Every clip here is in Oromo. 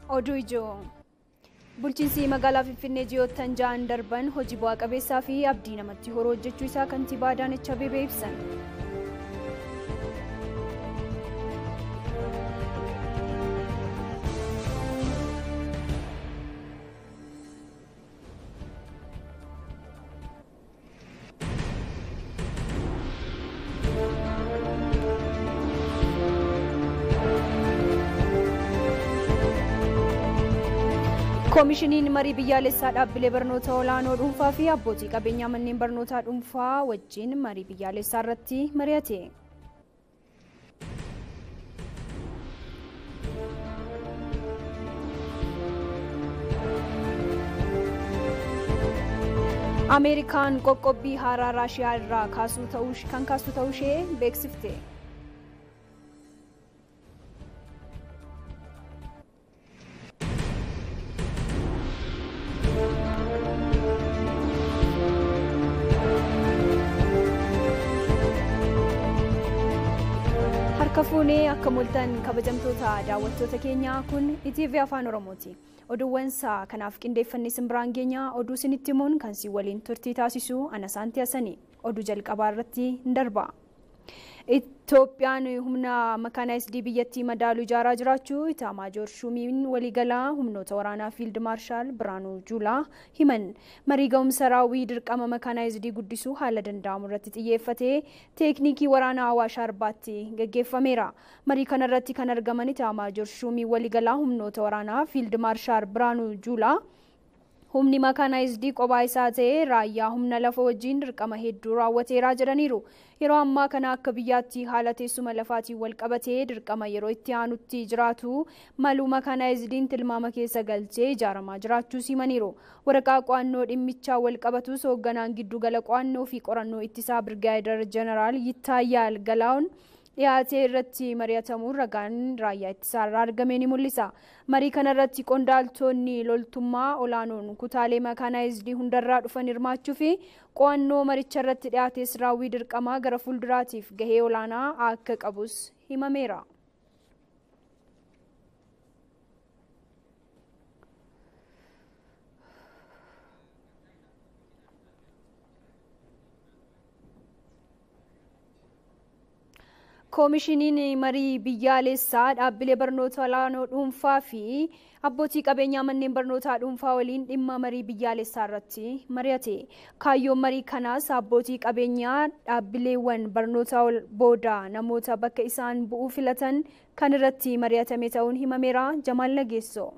Oduu ijoo. Bulchiinsi magaalaa Finfinnee ji'oottan ja'an darban hojii bu'aa qabeessaa fi abdii namatti horuu hojjechuu isaa kantiibaa Adaanech Abeebee ibsan. koomishiniin marii biyyaalessaa dhaabbilee barnoota olaanoo dhuunfaa fi abbootii qabeenyaa manneen barnootaa dhuunfaa wajjin marii biyyaalessaa irratti mari'ate. ameerikaan qoqqobbii haaraa raashiyaa irraa kan kaastu ta'uu ishee beeksifte. harka fuunee akka mul'atan kabajamtoota daawwattoota keenyaa kun ETV afaan oromooti oduuwwan isaa kanaaf qindeeffannee simbiraan geenyaa oduu isinitti himuun kan si waliin turtii taasisu ana saanti hasanii oduu jalqabaa irratti hin darba. Itoophiyaan humna makaanaayisdii biyyattii madaalu ijaaraa jiraachuu Itaamaajoor Shumiin waliigalaa humnoota waraanaa fiild maarshaal Biraanuu Juulaa himan. Marii ga'umsa raawwii dirqama makaanaayisdii guddisuu haala danda'amu irratti xiyyeeffatee teeknikii waraanaa Awaash Arbaatti gaggeeffameera. Marii kana irratti kan argaman Itaamaajoor Shumiin waliigalaa humnoota waraanaa fiild maarshaal Biraanuu Juulaa humni makaanaayisdii qophaa isaa ta'ee raayyaa humna lafa wajjin dirqama hedduu raawwateeraa jedhaniiru. Yeroo ammaa kana akka biyyaatti haala teessuma lafaatiin wal qabatee dirqama yeroo itti aanutti jiraatu maluu makaanaayizdiin tilmaama keessa galchee ijaaramaa jiraachuu himaniiru. Waraqaa qo'annoo dhimmichaa wal qabatus hoogganaan giddugala qo'annoo fi qorannoo ittisaa Birgaayidar Jeneraal Yittaayaal Galaa'oon dhiyaatee irratti mari'atamuun ragaan raayyaa ittisaarraa argame ni mul'isa. Marii kanarratti qondaaltonni loltummaa olaanoon kutaalee makaanaayizdii hundarraa dhufan hirmaachuu fi qo'annoo maricha irratti dhiyaates raawwii dirqamaa gara fuulduraatiif gahee olaanaa akka qabus himameera. koomishiniin marii biyyaalessaa dhaabbilee barnoota olaanoo dhuunfaa fi abbootii qabeenyaa manneen barnootaa dhuunfaa waliin dhimma marii biyyaalessaa irratti mari'ate. Kaayyoon marii kanaas abbootii qabeenyaa dhaabbileewwan barnoota booda namoota bakka isaan bu'uu filatan kan irratti mari'atame ta'uun himameera. Jamaal Nageessoo.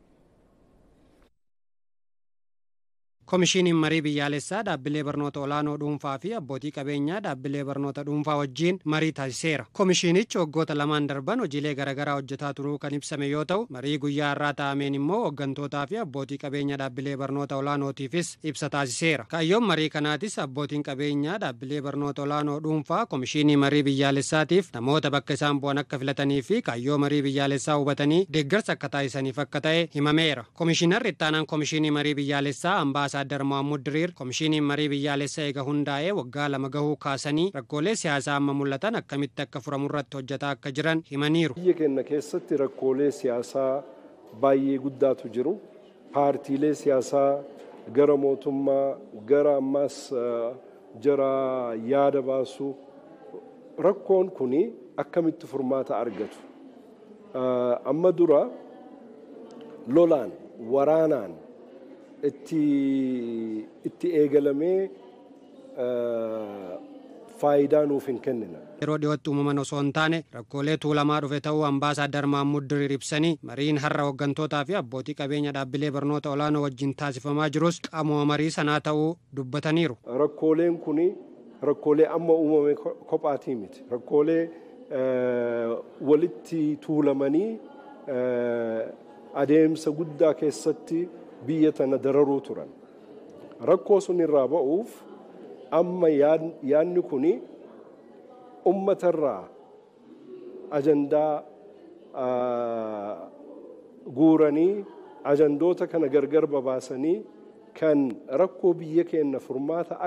Koomishiniin marii biyyaalessaa dhaabbilee barnoota olaanoo dhuunfaa fi abbootii qabeenyaa dhaabbilee barnoota dhuunfaa wajjin marii taasiseera. Koomishinichi waggoota lamaan darban hojiilee garaagaraa hojjetaa turuu kan ibsame yoo ta'u, marii guyyaa irraa taa'ameen immoo hooggantootaa fi abbootii qabeenyaa dhaabbilee barnoota olaanootiifis ibsa taasiseera. Kaayyoon marii kanaatis abbootiin qabeenyaa dhaabbilee barnoota olaanoo dhuunfaa koomishinii marii biyyaalessaatiif namoota bakka isaan bu'an akka filatanii fi kaayyoo marii biyyaalessaa hubatanii deeggarsa akka taasisaniif akka ta'e himameera. Koomishinarri ittaanaan koomishinii marii biyyaalessaa ambaasa ambaasaadar Mohaamud Diriir koomishiniin marii biyyaalessaa eega hundaa'ee waggaa lama gahuu kaasanii rakkoolee siyaasaa amma mul'atan akkamitti akka furamu irratti hojjetaa akka jiran himaniiru. Biyya keenya keessatti rakkoolee siyaasaa baay'ee guddaatu jiru. Paartiilee siyaasaa gara mootummaa gara ammaas jara yaada baasu rakkoon kun akkamitti furmaata argatu. Amma dura lolaan waraanaan itti itti eegalamee faayidaa nuuf hin kennina. Yeroo dhiyootti uumaman osoo hin taane rakkoolee tuulamaa dhufe ta'uu ambaasaadar Mahammud Diriir ibsanii mariin har'a hooggantootaa fi abbootii qabeenya dhaabbilee barnoota olaanoo wajjin taasifamaa jirus qaamuma marii sanaa ta'uu dubbataniiru. Rakkooleen kun rakkoolee amma uumame kophaatii miti. Rakkoolee walitti tuulamanii adeemsa guddaa keessatti biyya tana dararuu turan. Rakkoo sun irraa ba'uuf amma yaadni kun ummatarraa ajandaa guuranii ajandoota kana gargar babaasanii kan rakkoo biyya keenya furmaata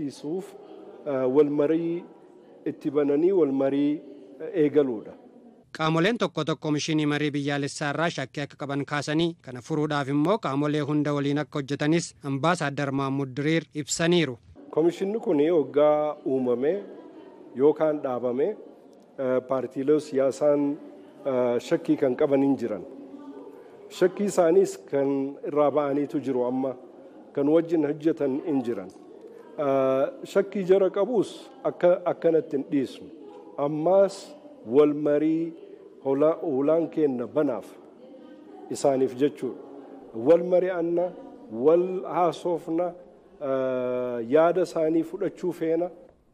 agarsiisuuf wal marii itti bananii wal marii eegaluudha. qaamoleen tokko tokko komishinii marii biyyaalessaa irraa shakkii akka qaban kaasanii kana furuudhaaf immoo qaamolee hunda waliin akka hojjetanis ambaasaaddar Mahmud Diriir ibsaniiru. Komishinni kun waggaa uumame yookaan dhaabame paartiilee siyaasaan shakkii kan qaban hin jiran. Shakkii isaaniis kan irraa ba'aniitu jiru amma kan wajjin hojjetan hin jiran. Shakkii jara qabus akkanatti hin dhiisnu. Ammaas wal marii hulaan kenna banaaf isaaniif jechuudha. Wal mari'anna, wal haasofna, yaada isaanii fudhachuu feena.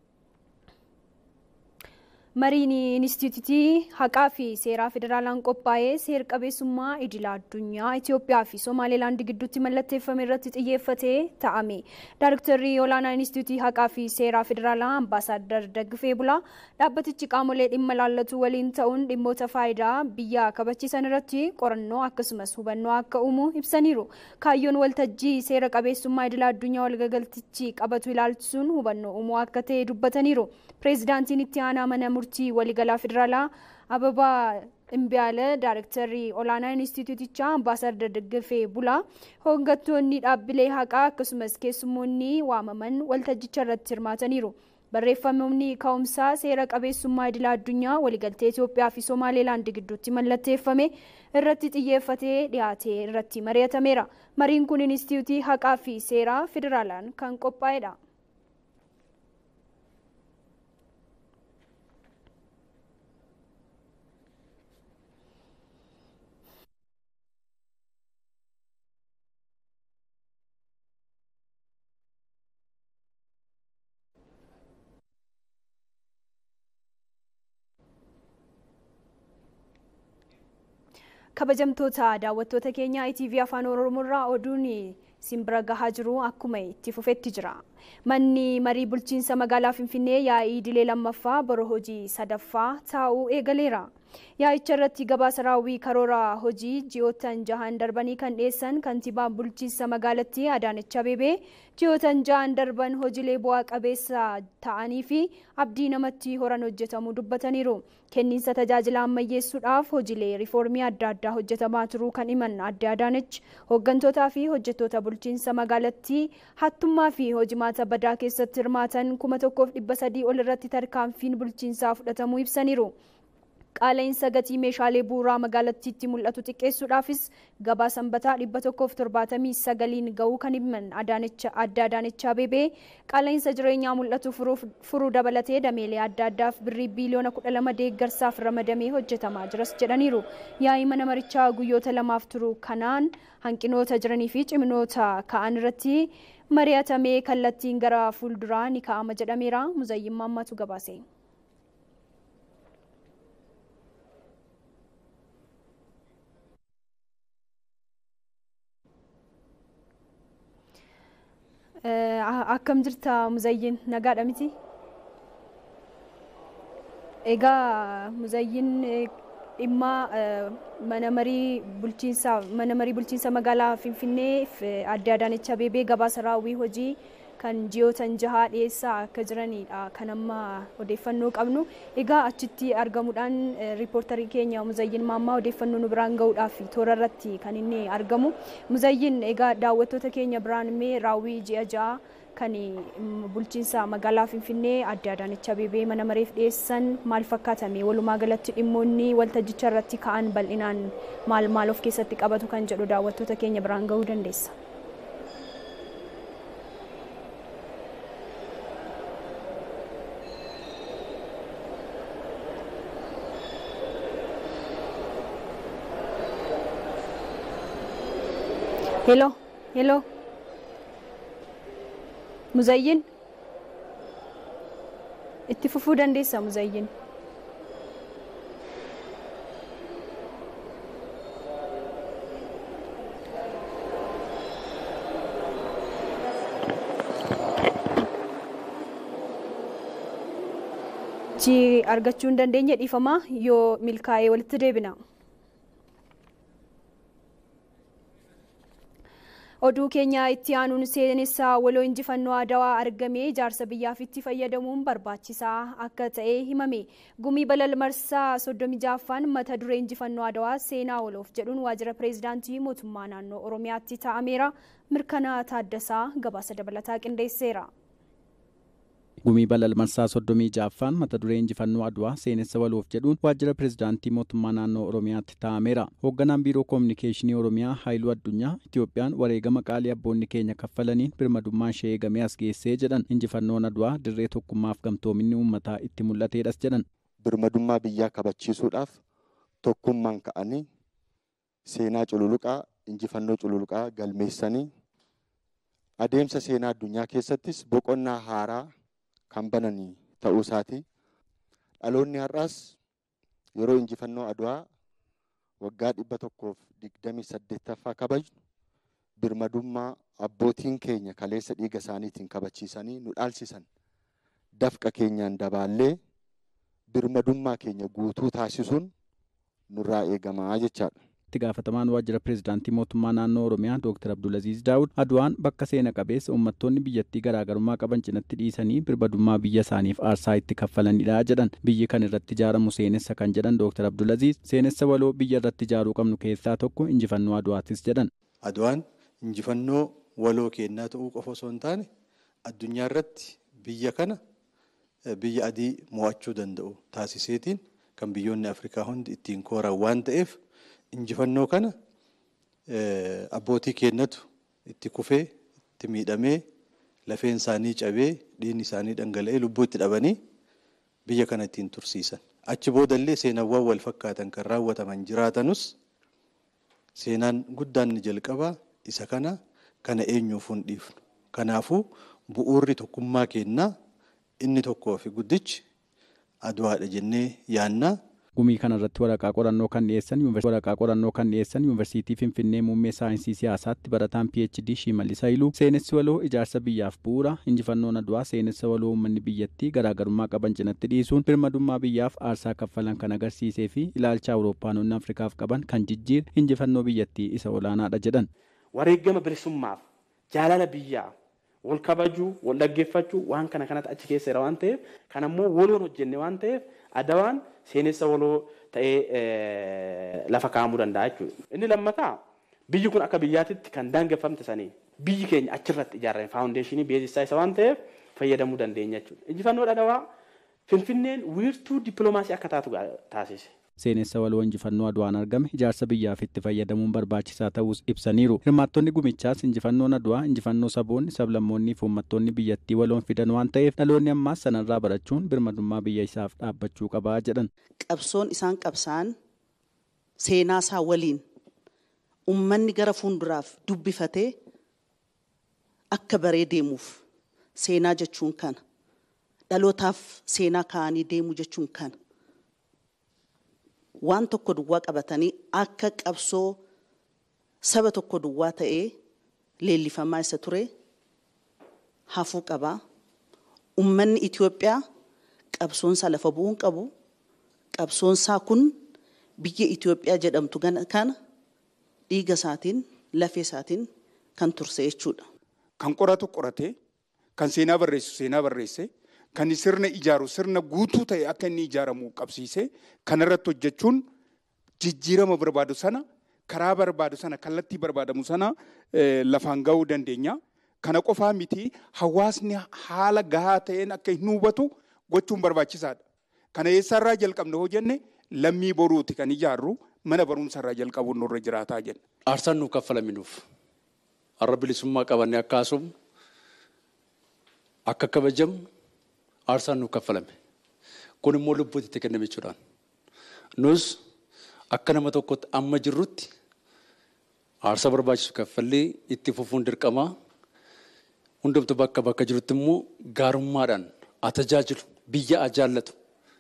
Mariin Inistituutii Haqaa fi Seeraa Federaalaan qophaa'ee seer qabeessummaa idila addunyaa Itoophiyaa fi Somaalilaand gidduutti mallatteeffame irratti xiyyeeffatee ta'ame. Daayiriktarri olaanaa Inistituutii Haqaa fi Seeraa Federaalaa Ambaasaaddar Daggifee Bulaa dhaabbatichi qaamolee dhimma laallatu waliin ta'uun dhimmoota faayidaa biyyaa kabachiisan irratti qorannoo akkasumas hubannoo akka uumu ibsaniiru. Kaayyoon waltajjii seera qabeessummaa idila addunyaa walgagaltichi qabatu ilaalchisuun hubannoo uumuu akka ta'e dubbataniiru. Pireezidaantiin itti aanaa mana murtii waliigalaa federaalaa Ababaa Imbiyaala Daayiriktarri olaanaa Inistituutichaa Ambaasaaddar Daggifee Bulaa hooggantoonni dhaabbilee haqaa akkasumas keessummoonni waamaman waltajjicha irratti hirmaataniiru. Barreeffamni ka'umsaa seera qabeessummaa idila addunyaa waliigaltee Itoophiyaa fi Somaalilaand gidduutti mallatteeffame irratti xiyyeeffatee dhiyaate irratti mari'atameera. Mariin kun Inistituutii haqaa fi seeraa federaalaan kan qophaa'edha. kabajamtoota daawwattoota keenya ITV afaan oromoorraa oduun simbira gahaa jiru akkuma itti fufetti jira. Manni marii bulchiinsa magaalaa Finfinnee yaa'ii idilee lammaffaa bara hojii sadaffaa taa'uu eegaleera. Yaa'icha irratti gabaasa raawwii karoora hojii ji'ootan jahan darbanii kan dhiyeessan kantiibaan bulchiinsa magaalattii Adaanech Abeebee ji'ootan jahan darban hojiilee bu'aa qabeessa ta'anii fi abdii namatti horan hojjetamuu dubbataniiru. Kenniinsa tajaajila ammayyeessuudhaaf hojiilee riifoormii adda addaa hojjetamaa turuu kan himan adde Adaanech hooggantootaa fi hojjettoota bulchiinsa magaalattii hattummaa fi hojimaata badaa keessatti hirmaatan kuma tokkoof dhibba sadii ol irratti tarkaanfiin bulchiinsaa fudhatamuu ibsaniiru. Qaala'insa gatii meeshaalee bu'uuraa magaalattiitti mul'atu xiqqeessuudhaafis gabaa sanbataa dhibba tokkoof torbaatamii sagaliin ga'uu kan himan adda Adaanech Abeebee qaala'insa jireenyaa mul'atu furuu dabalatee dameelee adda addaaf birrii biiliyoona kudha lama deeggarsaaf ramadamee hojjetamaa jiras jedhaniiru. Yaa'ii mana marichaa guyyoota lamaaf turu kanaan hanqinoota jiranii fi ciminoota ka'an irratti mari'atamee kallattiin gara fuulduraa ni ka'ama jedhameera. Muzayyin Maammatu gabaase. akkam jirta muzayyin nagaadha miti egaa muzayyin dhimma mana marii bulchiinsa mana marii bulchiinsa magaalaa finfinnee adde Adaanech Abeebee gabaasa raawwii hojii kan ji'ootan jahaa dhiyeessaa akka jiranidha kan amma odeeffannoo qabnu egaa achitti argamuudhaan riippoortarii keenya muzayyin maammaa odeeffannoo nu biraan gahuudhaaf toora irratti kan inni argamu muzayyin egaa daawwattoota keenya biraan immoo raawwii ji'a ja'a kan bulchiinsa magaalaa finfinnee adde Adaanech Abeebee mana mareef dhiyeessan maal fakkaatame walumaa galatti dhimmoonni waltajjicha irratti ka'an bal'inaan maal maal of keessatti qabatu kan jedhu daawwattoota keenya biraan gahuu dandeessa. ሄሎ ሄሎ muzayyin itti fufuu dandeessa muzayyin chi argachuu hin dandeenye dhiifama yoo milkaa'ee walitti deebina. Oduu keenya itti aanuun seenessaa waloo injifannoo Adawaa argamee ijaarsa biyyaaf itti fayyadamuun barbaachisaa akka ta'e himame. Gumii balal marsaa soddomii jaaffaan mata duree injifannoo Adawaa seenaa waloof jedhuun waajjira pireezidaantii mootummaa naannoo Oromiyaatti taa'ameera. Mirkanaa Taaddasaa gabaasa dabalataa qindeesseera. Gumii balal marsaa soddomii jaaffaan mata duree injifannoo Adwaa seenessa waloof jedhuun waajjira pireezidaantii mootummaa naannoo Oromiyaatti taa'ameera. Hoogganaan biiroo koominikeeshinii Oromiyaa Haayiluu Addunyaa Itiyoophiyaan wareegama qaalii abboonni keenya kaffalaniin birmadummaan ishee eegamee as geessee jedhan injifannoon Adwaa dirree tokkummaaf gamtoominni uummataa itti mul'ateedhas jedhan. Birmadummaa biyyaa kabachiisuudhaaf tokkummaan ka'anii seenaa cululuqaa injifannoo cululuqaa galmeessanii adeemsa seenaa addunyaa keessattis boqonnaa haaraa kan bananii ta'uu isaati. Dhaloonni har'aas yeroo injifannoo Adwaa waggaa dhibba tokkoof digdamii saddeettaffaa kabajnu birmadummaa abbootiin keenya kaleessa dhiiga isaaniitiin kabachiisanii nu dhaalchisan dafqa keenyaan dabaallee birmadummaa keenya guutuu taasisuun nurraa eegamaa jechaadha. itti gaafatamaan waajjira pireezidaantii mootummaa naannoo oromiyaa dooktar abdulaziz daawud adwaan bakka seena qabeessa uummattoonni biyyattii garaagarummaa qaban cinatti dhiisanii birmadummaa biyya isaaniif aarsaa itti kaffalanidha jedhan biyyi kan irratti ijaaramu seenessa kan jedhan dooktar abdulaziz seenessa waloo biyya irratti ijaaruu qabnu keessaa tokko injifannoo adwaatis jedhan. adwaan injifannoo waloo kennaa ta'uu qofa osoo hin taane addunyaa irratti biyya kana biyya adii mo'achuu danda'u taasiseetiin kan biyyoonni afrikaa hundi ittiin kooran waan ta'eef. injifannoo kana abbootii keenyatu itti kufee itti miidhamee lafeen isaanii cabee dhiigni isaanii dhangala'ee lubbuu itti dhabanii biyya kana ittiin tursiisan. Achi boodallee seenaawwan wal fakkaatan kan raawwataman jiraatanus seenaan guddaan ni jalqabaa isa kana kana eenyuuf hin dhiifnu. Kanaafuu bu'uurri tokkummaa kennaa inni tokkoo fi guddichi adwaadha jennee yaannaa. Gumii kanarratti waraqaa qorannoo kan dhiyeessan waraqaa qorannoo kan dhiyeessan yuunivarsiitii Finfinnee muummee saayinsii siyaasaatti barataan PhD Shimallis Haayiluu seenessi waloo ijaarsa biyyaaf bu'uura injifannoon adwaa seenessa waloo uummanni biyyattii garaagarummaa qaban cinatti dhiisuun birmadummaa biyyaaf aarsaa kaffalan kan agarsiisee fi ilaalcha awuroopaanonni afrikaaf qaban kan jijjiire injifannoo biyyattii isa olaanaadha jedhan. Wareegama bilisummaaf jaalala biyyaa wal kabajuu wal dhaggeeffachuu waan kana kanatti achi keesseera waan ta'eef kan ammoo waloon hojjenne waan ta'eef adawaan seenessa waloo ta'ee lafa kaa'amuu danda'a jechuudha. Inni lammataa biyyi kun akka biyyaatitti kan daangeffamte sanii biyyi keenya achirratti ijaarame faawundeeshinii beeksisaa isa waan ta'eef fayyadamuu dandeenya jechuudha. Injifannoo adawaa Finfinneen wiirtuu dippiloomaasii akka taatu taasise. seenessa waloo injifannoo adwaan argame ijaarsa biyyaaf itti fayyadamuun barbaachisaa ta'us ibsaniiru hirmaattonni gumichaas injifannoon adwaa injifannoo saboonni sablammoonnii fi uummattoonni biyyattii waloon fidan waan ta'eef dhaloonni ammaas sanarraa barachuun birmadummaa biyya isaaf dhaabbachuu qabaa jedhan. qabsoon isaan qabsaan seenaa isaa waliin ummanni gara fuulduraaf dubbifatee akka baree deemuuf seenaa jechuun kana dhalootaaf seenaa kaa'anii deemuu jechuun kana. waan tokko duwwaa qabatanii akka qabsoo saba tokko duwwaa ta'ee leellifamaa isa ture hafuu qabaa. Uummanni Itoophiyaa qabsoonsaa lafa bu'uun qabu. Qabsoonsaa kun biyya Itoophiyaa jedhamtu kana dhiiga isaatiin lafee isaatiin kan turse jechuudha. Kan qoratu qorate, kan seenaa barreessu seenaa barreesse, kan sirna ijaaru sirna guutuu ta'e akka inni ijaaramu qabsiise kanarratti hojjechuun jijjiirama barbaadu sana karaa barbaadu sana kallattii barbaadamu sana lafaan ga'uu dandeenya. Kana qofaa miti hawaasni haala gahaa ta'een akka hin hubatu gochuun barbaachisaadha. Kana eessarraa jalqabne hoo jenne lammii boruuti kan ijaarru mana barumsarraa jalqabuun nurra jiraataa jenna. Aarsaan nuuf kaffalaminuuf har'a bilisummaa qabannee akka haasofnu akka kabajamu aarsaan nuuf kaffalame. Kun immoo lubbuutti itti kenname jechuudhaan. Nus akka nama tokkotti amma jirrutti aarsaa barbaachisu kaffallee itti fufuun dirqamaa. Hundumtu bakka bakka jirutti immoo gaarummaadhaan tajaajilu biyya jaallatu.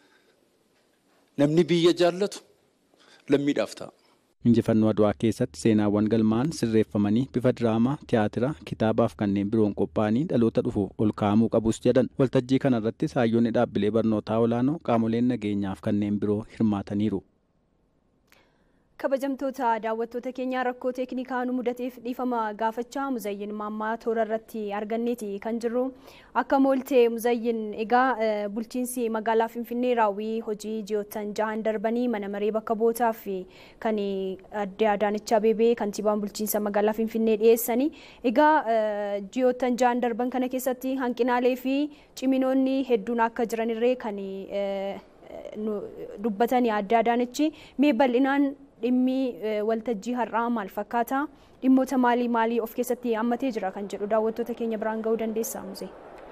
Namni biyya jaallatu lammiidhaaf ta'a. Injifannoo Adwaa keessatti seenaawwan galmaan sirreeffamanii bifa diraamaa, tiyaatira, kitaabaaf kanneen biroon qophaa'anii dhaloota dhufuuf ol kaa'amuu qabus jedhan. Waltajjii kanarratti saayyoonni dhaabbilee barnootaa olaanoo qaamoleen nageenyaaf kanneen biroo hirmaataniiru. kabajamtoota daawwattoota keenyaa rakkoo teeknikaa nu mudateef dhiifama gaafachaa muzayyin maammaa toora irratti arganneeti kan jirru akka mooltee muzayyin egaa bulchiinsi magaalaa finfinnee raawwii hojii ji'oottan jahan darbanii mana maree bakka bootaa fi kan adde Adaanech Abeebee kantiibaan bulchiinsa magaalaa finfinnee dhiyeessanii egaa ji'oottan jahan darban kana keessatti hanqinaalee fi ciminoonni hedduun akka jiranirree kan dubbatanii adde Adaanechi mee bal'inaan dhimmi waltajjii har'aa maal fakkaata dhimmoota maalii maalii of keessatti hammatee jira kan jedhu daawwattoota keenya biraan ga'uu dandeessaa musee.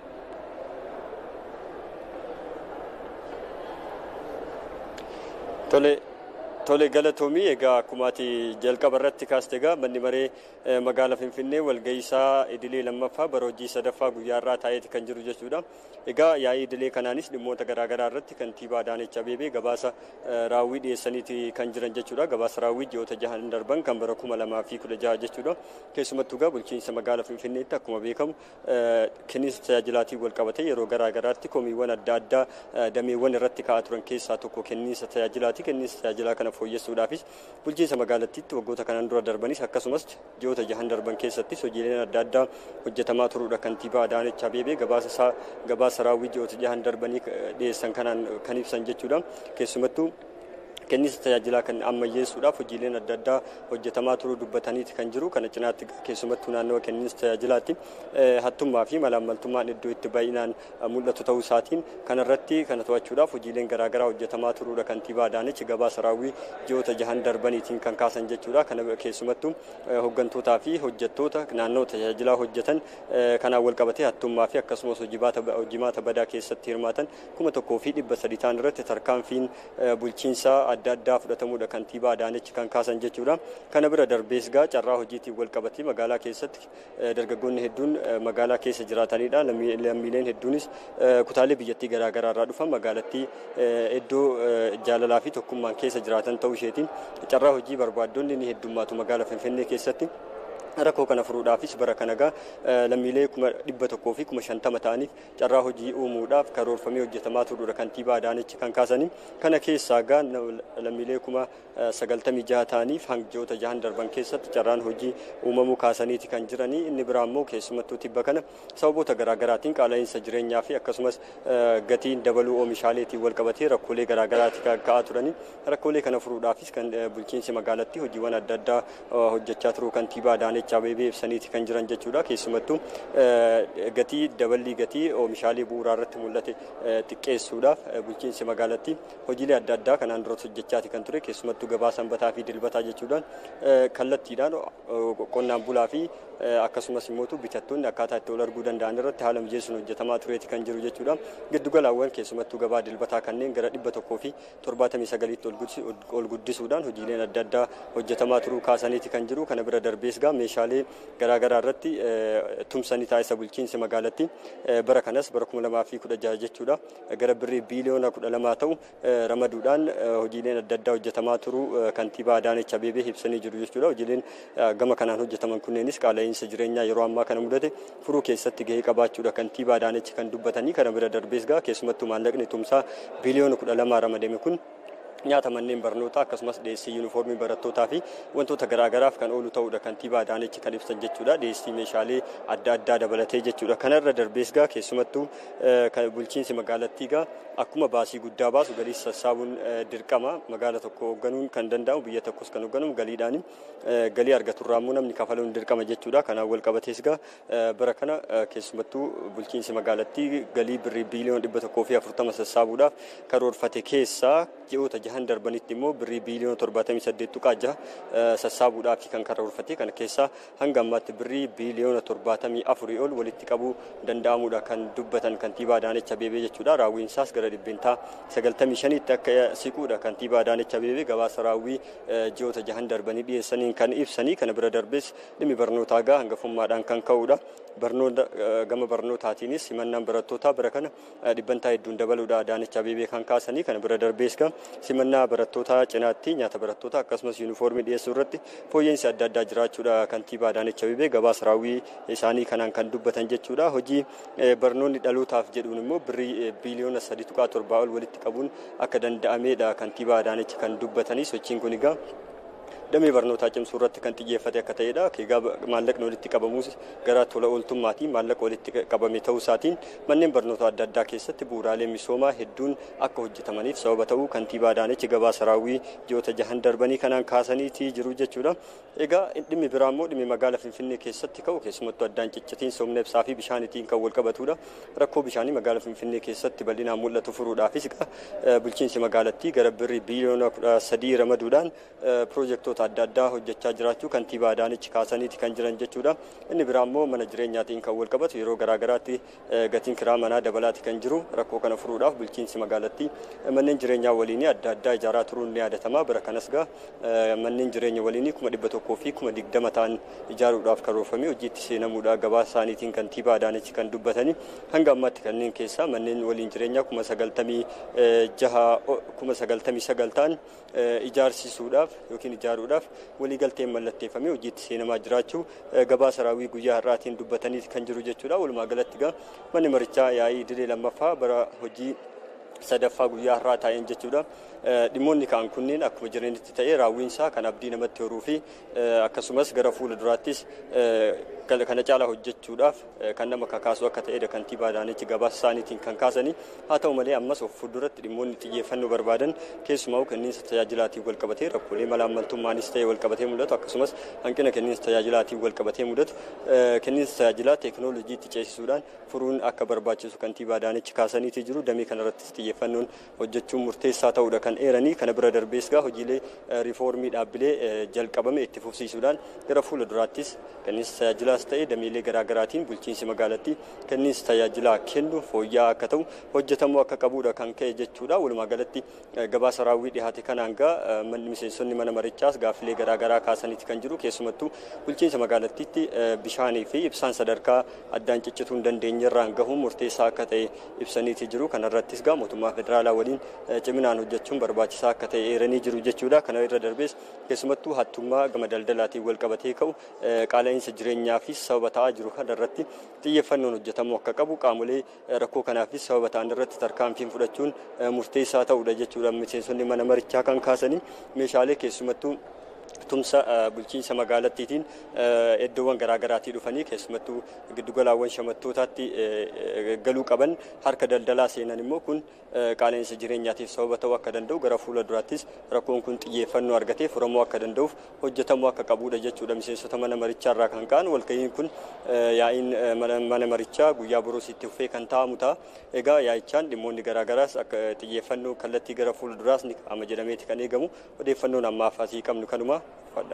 Tole tole galatoomii egaa akkumaati jalqaba irratti kaaste egaa manni maree magaalaa Finfinnee walga'iisaa idilee lammaffaa bara hojii sadaffaa guyyaa irraa taa'eeti kan jiru jechuudha. Egaa yaa'ii idilee kanaanis dhimmoota garaagaraa irratti kantiibaa Adaanech Abeebee gabaasa raawwii dhiyeessaniiti kan jiran jechuudha. Gabaasa raawwii ji'oota jahan darban kan bara kuma lamaa fi kudha jaha jechuudha. Keessumattuu egaa bulchiinsa magaalaa Finfinneetti akkuma beekamu kenniinsa tajaajilaatiin wal qabatee yeroo garaagaraatti komiiwwan adda addaa dameewwan irratti ka'aa turan keessaa tokko kenniinsa tajaajilaati. Kenniinsa tajaajilaa kana fooyyessuudhaafis bulchiinsa magaalattiitti waggoota kanaan dura darbanis akkasumas ji'oota jahan darban keessattis hojiileen adda addaa hojjetamaa turuudha. Kantiibaa Adaanech Abeebee gabaasa isaa gabaasa raawwii ji'oota jahan darbanii dhiyeessan kanaan kan ibsan jechuudha. Keessumattuu kenniinsa tajaajilaa kan ammayyeessuudhaaf hojiileen adda addaa hojjetamaa turuu dubbataniiti kan jiru kana cinaatti keessumattuu naannawa kenniinsa tajaajilaatti hattummaa fi malaammaltummaan iddoo itti baay'inaan mul'atu ta'uu isaatiin kanarratti kana to'achuudhaaf hojiileen garaagaraa hojjetamaa turuudha kantiibaa Adaanech gabaasa raawwii ji'oota jahan darbaniitiin kan kaasan jechuudha kana keessumattuu hoggantoota fi hojjettoota naannoo tajaajilaa hojjetan kanaan wal qabatee hattummaa fi akkasumas hojimaata badaa keessatti hirmaatan kuma tokkoo fi dhibba sadii ta'an irratti tarkaanfiin bulchiinsaa adda addaa fudhatamuudha kantiibaa Adaanech kan kaasan jechuudha. Kana bira darbees gaa carraa hojiitiin wal qabatee magaalaa keessatti dargaggoonni hedduun magaalaa keessa jiraatanidha. Lammiileen hedduunis kutaalee biyyattii garaagaraa irraa dhufan magaalattii iddoo jaalalaa fi tokkummaan keessa jiraatan ta'uu isheetiin carraa hojii barbaaddonni ni heddummaatu magaalaa Finfinnee keessatti. rakkoo kana furuudhaafis bara kana gaa lammiilee kuma dhibba tokkoo fi kuma shantama ta'aniif carraa hojii uumuudhaaf karoorfamee hojjetamaa turuudha kantiibaa Adaanech kan kaasanii kana keessaa gaa lammiilee kuma sagaltamii jaha ta'aniif ji'oota jahan darban keessatti carraan hojii uumamuu kaasaniiti kan jiranii inni biraa immoo keessumattuu tibba kana sababoota garaagaraatiin qaala'insa jireenyaa fi akkasumas gatiin dabaluu oomishaaleetiin wal qabatee rakkoolee garaagaraati ka'aa turanii rakkoolee kana furuudhaafis kan bulchiinsi magaalattii hojiiwwan adda addaa hojjechaa turuu kantiibaa Adaanech Abeebee ibsaniiti kan jiran jechuudha. Keessumattuu gatii daballii gatii oomishaalee bu'uuraa irratti mul'ate xiqqeessuudhaaf bulchiinsi magaalattii hojiilee adda addaa kanaan duratti hojjechaati kan ture. Keessumattuu gabaa sanbataa fi dilbataa jechuudhaan kallattiidhaan qonnaan bulaa fi akkasumas immoo bitattoonni akkaataa itti wal arguu danda'an irratti haala mijeessuun hojjetamaa tureeti kan jiru jechuudha. Giddugalaawwan keessumattuu gabaa dilbataa kanneen gara dhibba tokkoo fi torbaatamii sagaliitti ol guddisuudhaan hojiileen adda addaa hojjetamaa turuu kaasaniiti kan jiru. Kana bira darbees gaa meeshaalee garaagaraa irratti tumsanii taasisa bulchiinsi magaalattii bara kanas bara kuma lamaa fi kudha jaha jechuudha gara birrii biiliyoona kudha lamaa ta'u ramaduudhaan hojiileen adda addaa hojjetamaa turuu kantiibaa Adaanech Abeebee ibsanii jiru jechuudha. Hojiileen gama kanaan hojjetaman kunneenis qaala'insa jireenyaa yeroo ammaa kana mudate furuu keessatti gahee qabaachuudha kantiibaa Adaanech kan dubbatanii kana bira darbees gaa keessumattuu maallaqni tumsaa biiliyoona kudha lamaa ramadame kun nyaata manneen barnootaa akkasumas dhiyeessii yuunifoormii barattootaa fi wantoota garaagaraaf kan oolu ta'uudha kantiibaa Adaanech kan ibsan jechuudha dhiyeessii meeshaalee adda addaa dabalatee jechuudha kanarra darbees gaa keessumattuu bulchiinsi magaalattii gaa akkuma baasii guddaa baasu galii sassaabuun dirqama magaala tokko hoogganuun kan danda'amu biyya tokkos kan hoogganamu galiidhaan galii argaturraammoo namni kafaluun dirqama jechuudha kanaan wal qabatees gaa bara kana keessumattuu bulchiinsi magaalattii galii birrii biiliyoon dhibba tokkoo fi afurtama sassaabuudhaaf karoorfate keessaa ji'oota jahan darbanitti immoo birrii biiliyoona torbaatamii saddeet tuqaa jaha sassaabuudhaaf kan karoorfate kana keessaa hanga ammaatti birrii biiliyoona torbaatamii afurii ol walitti qabuu danda'amuudha kan dubbatan kantiibaa Adaanech Abeebee jechuudha. Raawwiinsaas gara dhibbeentaa sagaltamii shaniitti akka siquudha kantiibaa Adaanech Abeebee gabaasa raawwii ji'oota jahan darbanii dhiyeessaniin kan ibsanii kana bira darbees dhimmi barnootaa gaa hangafummaadhaan kan ka'uudha. Barnoota gama barnootaatiinis simannaan barattootaa bara kana dhibbantaa hedduun dabaluudha Adaanech Abeebee kan kaasanii kana bira darbees gaa simannaa barattootaa cinaatti nyaata barattootaa akkasumas yuunifoormii dhiyeessuu irratti fooyya'insi adda addaa jiraachuudha kantiibaa Adaanech Abeebee gabaasa raawwii isaanii kanaan kan dubbatan jechuudha. Hojii barnoonni dhalootaaf jedhuun immoo birrii biiliyoona sadi tuqaa torbaa ol walitti qabuun akka danda'ameedha kantiibaa Adaanech kan dubbatanii sochiin kun egaa damee barnootaa cimsuu irratti kan xiyyeeffate akka ta'edha. Egaa maallaqni walitti qabamuus gara tola ooltummaatiin maallaqa walitti qabame ta'uu isaatiin manneen barnootaa adda addaa keessatti bu'uuraalee misoomaa hedduun akka hojjetamaniif sababa ta'uu kantiibaa Adaanech gabaasa raawwii ji'oota jahan darbanii kanaan kaasaniitii jiru jechuudha. Egaa dhimmi biraa immoo dhimmi magaalaa Finfinnee keessatti ka'u keessumattuu addaan ciccitiin humna ibsaa fi bishaanitiin kan wal qabatudha. Rakkoo bishaanii magaalaa Finfinnee keessatti bal'inaan mul'atu furuudhaafis bulchiinsi magaalattii gara birrii biliyoona kudha sadii ramaduudhaan piroojeektoota adda addaa hojjechaa jiraachuu kantiibaa Adaanech kaasaniiti kan jiran jechuudha. Inni biraa immoo mana jireenyaatiin kan wal qabatu yeroo garaagaraatti gatiin kiraa manaa dabalaati kan jiru rakkoo kana furuudhaaf bulchiinsi magaalattii manneen jireenyaa waliinii adda addaa ijaaraa turuun ni yaadatama. Bara kanas gaa manneen jireenya waliinii kuma dhibba tokkoo fi kuma digdama ta'an ijaaruudhaaf karoorfamee hojiitti seenamuudha gabaa isaaniitiin kantiibaa Adaanech kan dubbatanii hanga ammaatti kanneen keessaa manneen waliin jireenyaa kuma sagaltamii jaha kuma sagaltamii sagal ta'an ijaarsisuudhaaf yookiin ijaaruudhaaf waliigalteen mallatteeffamee hojiitti seenamaa jiraachuu gabaasa raawwii guyyaa har'aatiin dubbatanii kan jiru jechuudha. Walumaa galatti gaa manni marichaa yaa'ii idilee lammaffaa bara hojii sadaffaa guyyaa har'aa taa'een jechuudha. Dhimmoonni ka'an kunneen akkuma jiranitti ta'ee raawwiinsaa kan abdii namatti horuu fi akkasumas gara fuula duraattis kana caalaa hojjechuudhaaf kan nama kakaasu akka ta'edha kantiibaa Adaanech gabaasa isaaniitiin kan kaasanii haa ta'u malee ammas of fuulduratti dhimmoonni xiyyeeffannoo barbaadan keessumaa kenniinsa tajaajilaatiin wal qabatee rakkoolee malaammaltummaanis ta'ee wal qabatee mul'atu akkasumas hanqina kenniinsa tajaajilaatiin wal qabatee mul'atu kenniinsa tajaajilaa teekinooloojiitti ceesisuudhaan furuun akka barbaachisu kantiibaa Adaanech kaasaniitii jiru damee kanarrattis xiyyeeffannoon hojjechuun murteessaa ta'uudha kan eeranii kana bira darbees gaa hojiilee riifoormii dhaabbilee jalqabame itti fufsiisuudhaan gara fuula duraattis kenniinsa tajaajilaas ta'ee dameelee garaagaraatiin bulchiinsi magaalattii kenniinsa tajaajilaa kennu fooyya'aa akka ta'u hojjetamuu akka qabuudha kan ka'e jechuudha. Walumaa galatti gabaasa raawwii dhihaate kanaan gaa miseensonni mana marichaas gaaffilee garaagaraa kaasaniiti kan jiru keessumattuu bulchiinsa magaalattiitti bishaanii fi ibsaan sadarkaa addaan ciccituu hin dandeenyerraan gahuun murteessaa akka ta'e ibsaniiti jiru. Kanarrattis gaa mootummaa federaalaa waliin ciminaan hojjechuun barbaachisaa akka ta'e eeranii jiru jechuudha. Kana irra darbees keessumattuu hattummaa gama daldalaatiin wal qabatee ka'u qaala'insa jireenyaa fi sababa ta'aa jiru kanarratti xiyyeeffannoon hojjetamuu akka qabu qaamolee rakkoo kanaafis sababa ta'an irratti tarkaanfiin fudhachuun murteessaa ta'uudha jechuudha. Miseensonni mana marichaa kan kaasanii meeshaalee keessumattuu tumsa bulchiinsa magaalattiitiin iddoowwan garaagaraatii dhufanii keessumattuu giddugalaawwan shamattootaatti galuu qaban harka daldalaa seenan immoo kun qaala'insa jireenyaatiif sababa ta'uu akka danda'u gara fuula duraattis rakkoon kun xiyyeeffannoo argatee furamuu akka danda'uuf hojjetamuu akka qabuudha jechuudha miseensota mana marichaa irraa kan ka'an walga'iin kun yaa'iin mana marichaa guyyaa boroositti fufee kan taa'amu ta'a egaa yaa'ichaan dhimmoonni garaagaraas akka xiyyeeffannoo kallattii gara fuula duraas ni kaa'ama jedhameeti kan eegamu odeeffannoon ammaaf asii qabnu kanuma fadha.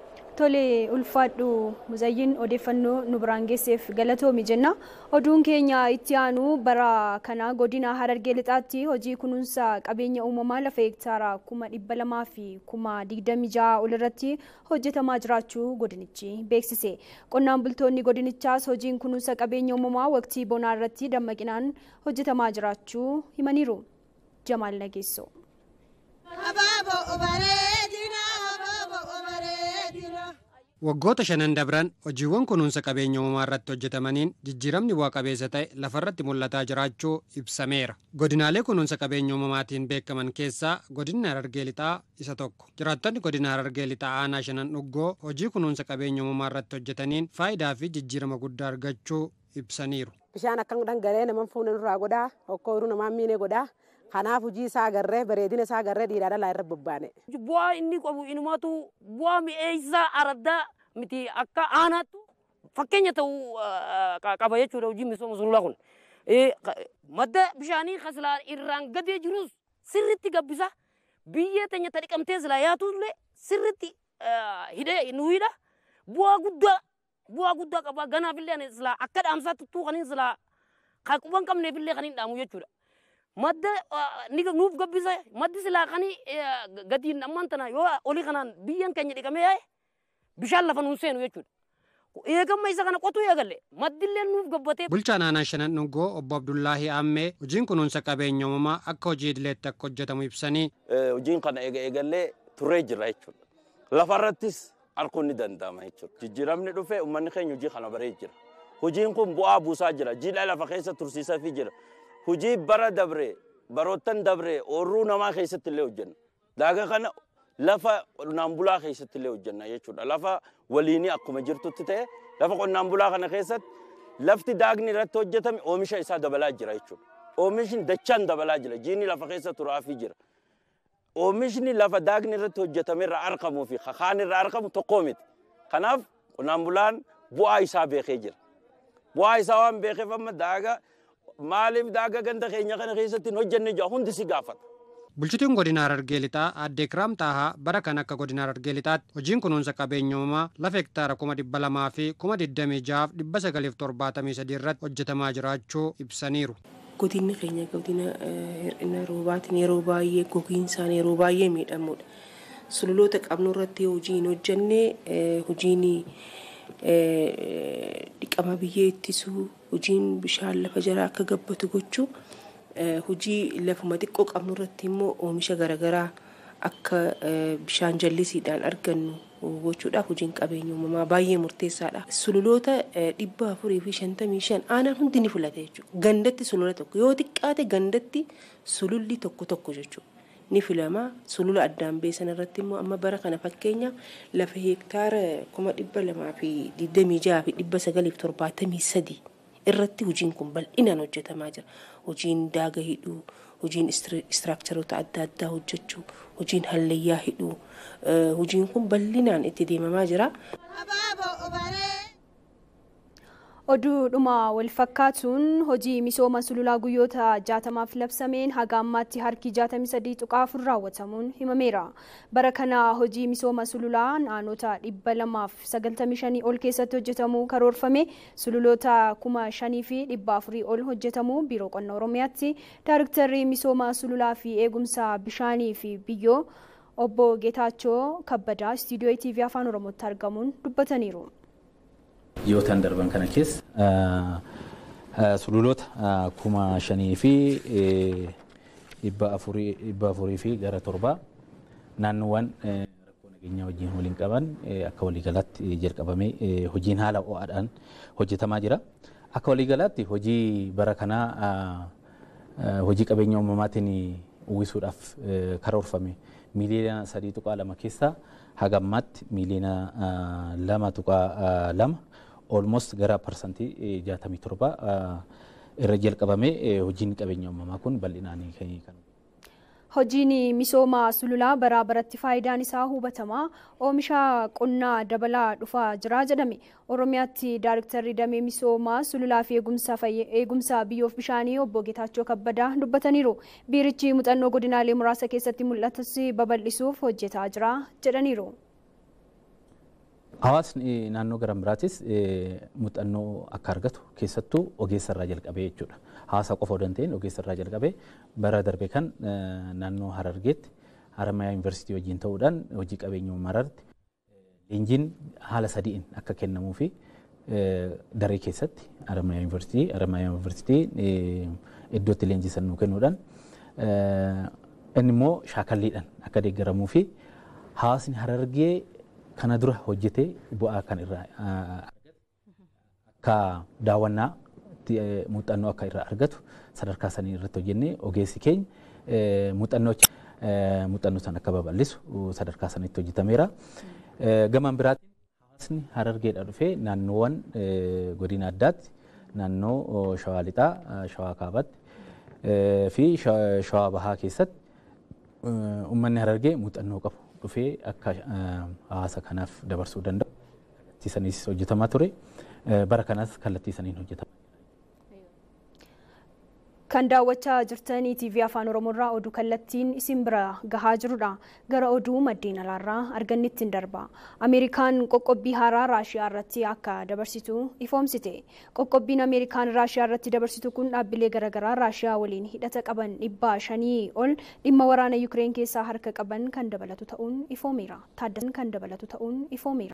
Tole ulfaadhu muzayyin odeeffannoo nu biraan geesseef galatoomi jenna. Oduun keenya itti aanu bara kana godina Harargee lixaatti hojii kunuunsa qabeenya uumamaa lafa hektaara kuma dhibba lamaa fi kuma digdami ja'a ol irratti hojjetamaa jiraachuu godinichi beeksise. Qonnaan bultoonni godinichaas hojiin kunuunsa qabeenya uumamaa waqtii bonaa irratti dammaqinaan hojjetamaa jiraachuu himaniiru. Jamaal Nageessoo. Waggoota shanan dabran hojiiwwan kunuunsa qabeenya uumamaa irratti hojjetamaniin jijjiiramni bu'a qabeessa ta'e lafarratti mul'ataa jiraachuu ibsameera. Godinaalee kunuunsa qabeenya uumamaatiin beekaman keessaa godinni Harargee Lixaa isa tokko. Jiraattonni godina Harargee Lixaa aanaa shanan dhuggoo hojii kunuunsa qabeenya uumamaa irratti hojjetaniin faayidaa fi jijjiirama guddaa argachuu ibsaniiru. Bishaan akka dhangala'ee nama fuuna nurraa godhaa, hokkoo namaan miine godhaa. Kanaaf hojii isaa agarree bareedina isaa agarree dhiiraa dhalaa irra bobbaane. Bu'aa inni qabu inumatu bu'aa mi'eessaa araddaa miti akka aanaattu fakkeenya ta'uu qaba jechuudha hojii misooma sululaa kun. Madda bishaanii kasilaa irraan gadee jirus sirritti gabbisa. Biyyee teenya ta dhiqamtee silaa yaatullee sirritti hidhee nu hidha. Bu'aa guddaa bu'aa guddaa qaba. Ganaafillee silaa akka dhaamsaatti tuuqaniin silaa kan quban qabneefillee kan hin dhaamu jechuudha. madda nuuf gabbisa maddi silaa kani gatiin ammaan tana yoo olii kanaan biyyan keenya dhiqamee yaa'e bishaan lafa nuun seenu jechuudha. Eegamma isa kana qotuu eegalle maddillee nuuf gabbatee. Bulchaan aanaa shanan dhungoo obbo Abdullaahi Aammee hojiin kunuunsa qabeenya uumamaa akka hojii idileetti akka hojjetamu ibsanii. Hojiin kana eegallee turee jira jechuudha. Lafarrattis arguun ni danda'ama jechuudha. Jijjiiramni dhufee uummanni keenya hojii kana baree jira. Hojiin kun bu'aa buusaa jira. Jiidhaa lafa keessa tursiisaa fi jira. hojii bara dabre baroottan dabre oorruu namaa keessatti illee hojjenna. Daagaa kana lafa qonnaan bulaa keessatti illee hojjenna jechuudha. Lafa waliinii akkuma jirtutti ta'e lafa qonnaan bulaa kana keessatti lafti daagni irratti hojjetame oomisha isaa dabalaa jira jechuudha. Oomishni dachaan dabalaa jira. Jiini lafa keessa turaafii jira. Oomishni lafa daagni irratti hojjetame irraa argamuu fi kakaan irraa argamu tokkoo miti. Kanaaf qonnaan bulaan bu'aa isaa beekee jira. Bu'aa isaa waan beekeef amma daaga maaliif daaga ganda keenya kana keessatti hin hojjenne jira hundi si gaafata. Bulchituun godina Harargee Lixaa aadde Kiraam Taahaa bara kan akka godina Harargee Lixaatti hojiin kunuunsa qabeenya uumamaa lafa hektaara kuma dhibba lamaa fi kuma digdamii jahaaf dhibba sagaliif torbaatamii sadii irratti hojjetamaa jiraachuu ibsaniiru. Godinni keenya godina hir'ina roobaatiin yeroo baay'ee gogiinsaan yeroo baay'ee miidhamudha. Sululoota qabnu irratti hojii hin hojjenne hojiin dhiqama biyyee ittisuu hojiin bishaan lafa jalaa akka gabbatu gochuu hojii lafuma xiqqoo qabnu irratti immoo oomisha garaagaraa akka bishaan jallisiidhaan argannu gochuudhaaf hojiin qabeenya uumamaa baay'ee murteessaadha. Sululoota dhibba afurii fi shantamii shan aanaan hundi ni filata jechuudha. Gandatti sulula tokko yoo xiqqaate gandatti sululli tokko tokko jechuudha. Ni filama sulula addaan beesan irratti immoo amma bara kana fakkeenya lafa hektaara kuma dhibba lamaa fi digdamii jaha fi dhibba sagaliif torbaatamii sadii irratti hojiin kun bal'inaan hojjetamaa jira. Hojiin daaga hidhuu, hojiin istiraakcharoota adda addaa hojjechuu, hojiin hallayyaa hidhuu, hojiin kun bal'inaan itti deemamaa jira. Oduudhuma wal fakkaatuun hojii misooma sululaa guyyoota jaatamaaf labsameen haga ammaatti harki jaatamii sadii tuqaa afur raawwatamuun himameera. Bara kana hojii misooma sululaa naannota dhibba lamaaf sagaltamii shanii ol keessatti hojjetamuu karoorfame sululoota kuma shanii fi dhibba afurii ol hojjetamuu biiroo qonna oromiyaatti daariktarri misooma sululaa fi eegumsa bishaanii fi biyyoo obbo Geetaachoo Kabbadaa istiidiyoo TV afaan oromootti argamuun dubbataniiru. Dhiyootaan darban kana keessa sululoota kuma shanii fi dhibba afurii fi gara torbaa naannoowwan rakkoo nageenyaa wajjin waliin qaban akka waliigalaatti jalqabamee hojiin haala ho'aadhaan hojjetamaa jira. Akka waliigalaatti hojii bara kanaa hojii qabeenya uumamaatiin uwwisuudhaaf karoorfame miiliyoona sadii tuqaa lama keessaa haga ammaatti miiliyoona lama tuqaa lama almost gara parsantii jaatamii torba irra jalqabamee hojiin qabeenya uumamaa kun bal'inaan kan Hojiin misooma sululaa baraa baratti faayidaan isaa hubatamaa oomisha qonnaa dabalaa dhufaa jira jedhame. Oromiyaatti daariktarri damee misoomaa sululaa fi eegumsa biyyoof bishaanii obbo Geetaachoo Kabbadaa dubbataniiru. Biirichi muuxannoo godinaalee muraasa keessatti mul'atus babal'isuuf hojjetaa jira jedhaniiru. Hawaasni naannoo garan biraatis muuxannoo akka argatu keessattuu ogeessa irraa jalqabee jechuudha. Hawaasa qofa odoo hin ta'in ogeessa irraa jalqabee bara darbe kan naannoo Harargeetti Haramayaa Yuunivarsiitii wajjin ta'uudhaan hojii qabeenya uumaraatti leenjiin haala sadiin akka kennamuu fi daree keessatti Haramayaa Yuunivarsiitii Haramayaa Yuunivarsiitii iddootti leenjisan nuu kennuudhaan inni immoo shaakalliidhaan akka deeggaramuu fi hawaasni Harargee kana dura hojjetee bu'aa kan irraa akka daawwannaa muuxannoo akka irraa argatu sadarkaa sanii irratti hojjennee ogeessi keenya muuxannoo muuxannoo san akka babal'isu sadarkaa sanitti hojjetameera. Gamaan biraatiin hawaasni harargeedha dhufee naannoowwan godina addaatti naannoo shawaa lixaa, shawaa kaabaatti fi shawaa bahaa keessatti uummanni harargee muuxannoo qabu dhufee akka hawaasa kanaaf dabarsuu danda'u kallattii saniis hojjetamaa ture bara kanas kallattii saniin hojjetama. Kan daawwachaa jirtanii TV Afaan Oromoorraa oduu kallattiin isin bira gahaa jirudha. Gara oduu maddeen alaarraa argannitti hin darba. Ameerikaan qoqqobbii haaraa Raashiyaa irratti akka dabarsitu ifoomsite. Qoqqobbiin Ameerikaan Raashiyaa irratti dabarsitu kun dhaabbilee garaagaraa Raashiyaa waliin hidhata qaban dhibba shanii ol dhimma waraana Yukireen keessaa harka qaban kan dabalatu ta'uun ifoomeera. Taaddasan kan dabalatu ta'uun ifoomeera.